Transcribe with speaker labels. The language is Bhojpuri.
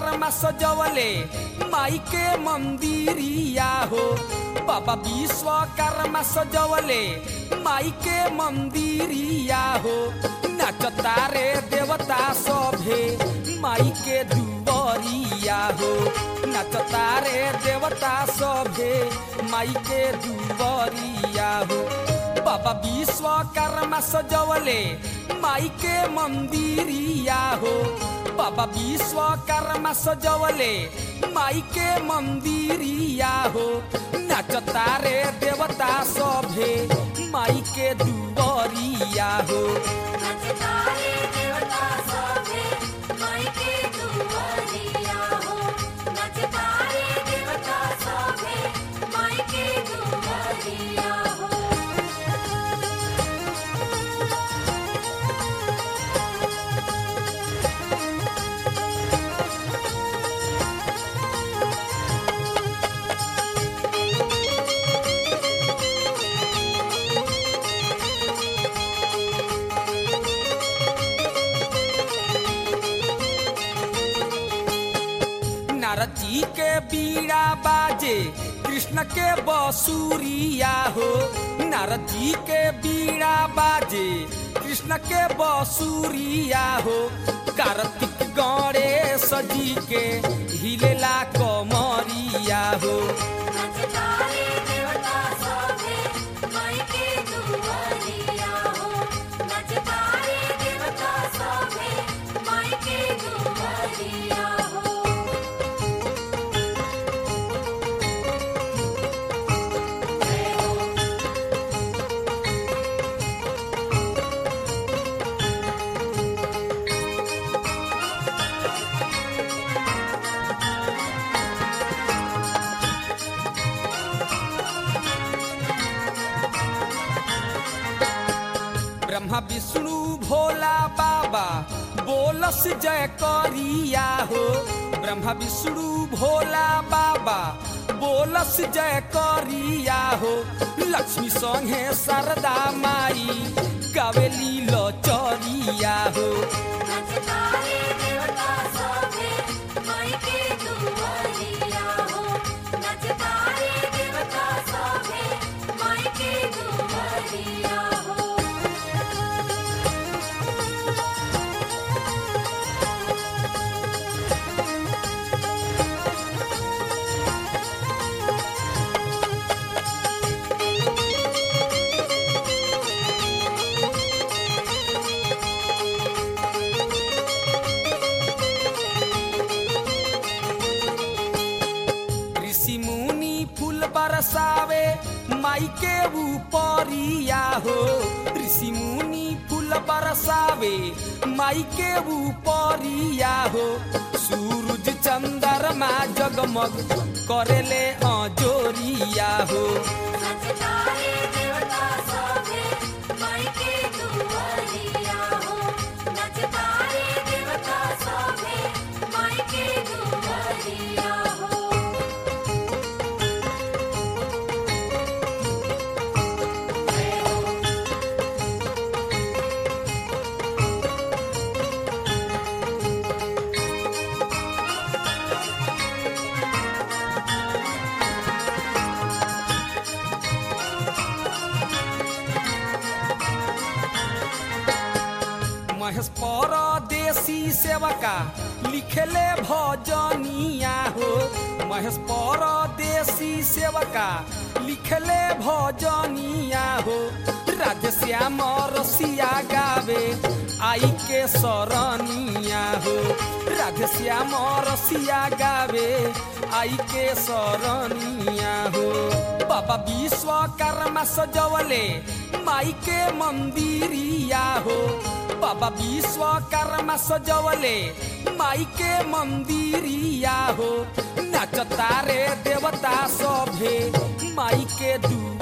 Speaker 1: विश्वकर्मा सजवले माई के मंदिरिया हो बाबा विश्वकर्मा सजवले माई के मंदिरिया हो नाचता रे देवता सभे माई के दुबरिया हो नाचता रे देवता सभे माई के दुबरिया हो बाबा विश्वकर्मा सजवले माई के मंदिरिया हो बाबा विश्वकर्मा सजवले माई के मंदिरिया हो नाचता रे देवता सभे माई के दुबरिया हो
Speaker 2: नचतारे देवता सभे माई के दुआरिया हो नचतारे देवता सभे माई के दुआरिया हो
Speaker 1: नारद जी के बीड़ा बाजे कृष्ण के बसुरिया हो नारद जी के बीड़ा बाजे कृष्ण के बसुरिया हो कार्तिक गणेश जी के हिलेला कमरिया हो
Speaker 2: नचतारे देवता सभे माई के दुआरिया हो नचतारे देवता सभे माई के दुआरिया हो
Speaker 1: ब्रह्मा विष्णु भोला बाबा बोलस जय करिया हो ब्रह्मा विष्णु भोला बाबा बोलस जय करिया हो लक्ष्मी संगे शारदा माई गावेली लचरिया हो
Speaker 2: नचतारे देवता सभे माई के दुआरिया हो नचतारे देवता सभे माई के दुआरिया हो
Speaker 1: ऋषि मुनि फूल बरसावे माई के ऊपरिया हो ऋषि मुनि फूल बरसावे माई के ऊपरिया हो सूरज चंद्रमा जगमग करेले अजोरिया हो
Speaker 2: नचतारे देवता सभे माई के दुआरिया हो नचतारे देवता सभे माई के दुआरिया हो
Speaker 1: महेश परदेसी सेवका लिखले भजनिया हो महेश परदेसी सेवका लिखले भजनिया हो राधे श्याम रसिया गावे आई के सरनिया हो राधे श्याम रसिया गावे आई के सरनिया हो बाबा विश्वकर्मा सजवले माई के मंदिरिया हो बाबा विश्वकर्मा सजवले माई के मंदिरिया हो नाचता रे देवता सभे माई के दू